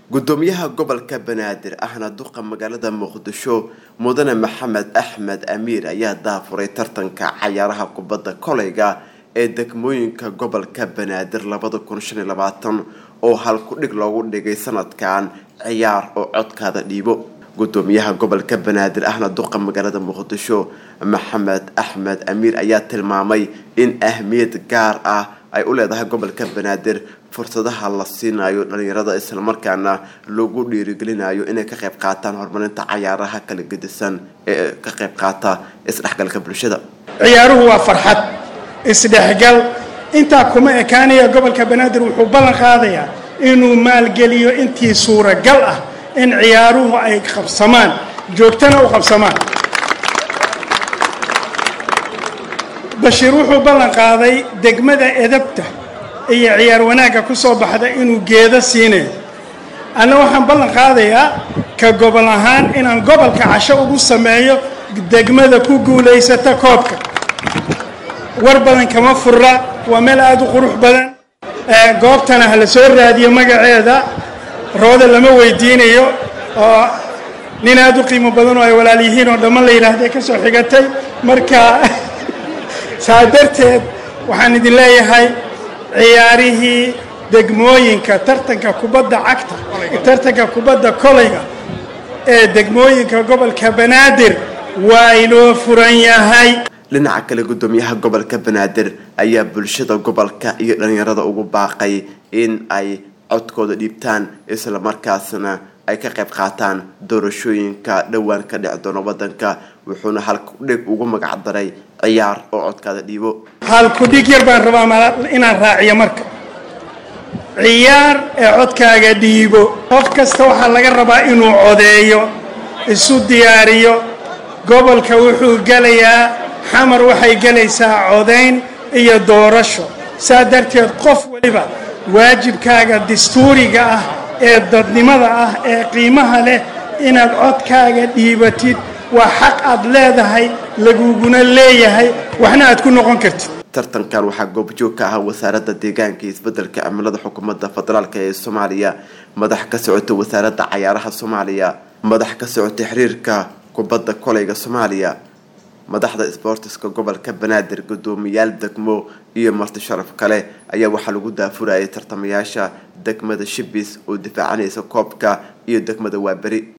gudoomiyaha gobolka banaadir ahna duqa magaalada muqdisho mudane maxamed axmed amiir ayaa daafuray tartanka cayaaraha kubadda koleyga ee degmooyinka gobolka banaadir labada kun shan iyo labaatan oo halku-dhig loogu dhigay sanadkan ciyaar oo codkaada dhiibo gudoomiyaha gobolka banaadir ahna duqa magaalada muqdisho maxamed axmed amiir ayaa tilmaamay in ahmiyad gaar ah ay u leedahay gobolka banaadir fursadaha la siinayo dhalinyarada islamarkaana lagu dhiirigelinayo inay ka qayb qaataan horumarinta cayaaraha kala gedisan ee ka qayb qaata isdhexgalka bulshada ciyaaruhu waa farxad isdhexgal intaa kuma ekaanaya gobolka banaadir wuxuu ballan qaadayaa inuu maalgeliyo intii suuragal ah in ciyaaruhu ay qabsamaan joogtana u qabsamaan bashiir wuxuu ballan qaaday degmada edabta iyo ciyaar wanaagga ku soo baxda inuu geedo siinayo anna waxaan ballan qaadayaa ka gobol ahaan inaan gobolka casho ugu sameeyo degmada ku guulaysata koobka war badan kama furra waa meel aada u qurux badan goobtana ha la soo raadiyo magaceeda rooda lama weydiinayo oo nin aada u qiimo badan oo ay walaal yihiin oo dhamman la yidhaahday ka soo xigatay marka saa darteed waxaan idin leeyahay ciyaarihii degmooyinka tartanka kubadda cagta tartanka kubadda koleyga ee degmooyinka gobolka banaadir waa inoo furan yahay dhinaca kale gudoomiyaha gobolka banaadir ayaa bulshada gobolka iyo dhalinyarada ugu baaqay in ay codkooda dhiibtaan islamarkaasna ay ka qayb qaataan doorashooyinka dhowaan ka dhici doona wadanka wuxuuna halkudhig ugu magacdaray ciyaar oo codkaada dhiibo halkudhig yar baan rabaa inaan raaciyo marka ciyaar ee codkaaga dhiibo qof kasta waxaa laga rabaa inuu codeeyo isu diyaariyo gobolka wuxuu gelayaa xamar waxay gelaysaa codayn iyo doorasho saa darteed qof waliba waajibkaaga dastuuriga ah ee dadnimada ah ee qiimaha leh inaad codkaaga dhiibatid waa xaq aad leedahay laguguna leeyahay waxna aad ku noqon kartid tartankan waxaa goobjoog ka ahaa wasaaradda deegaanka iyo isbedelka cimilada xukuumadda federaalk ee soomaaliya madax ka socota wasaaradda cayaaraha soomaaliya madax ka socota xiriirka kubadda koleyga soomaaliya madaxda sboortiska gobolka banaadir gudoomiyaal degmo iyo marti sharaf kale ayaa waxaa lagu daafurayay tartamayaasha degmada shibis oo difaacanaysa koobka iyo degmada waaberi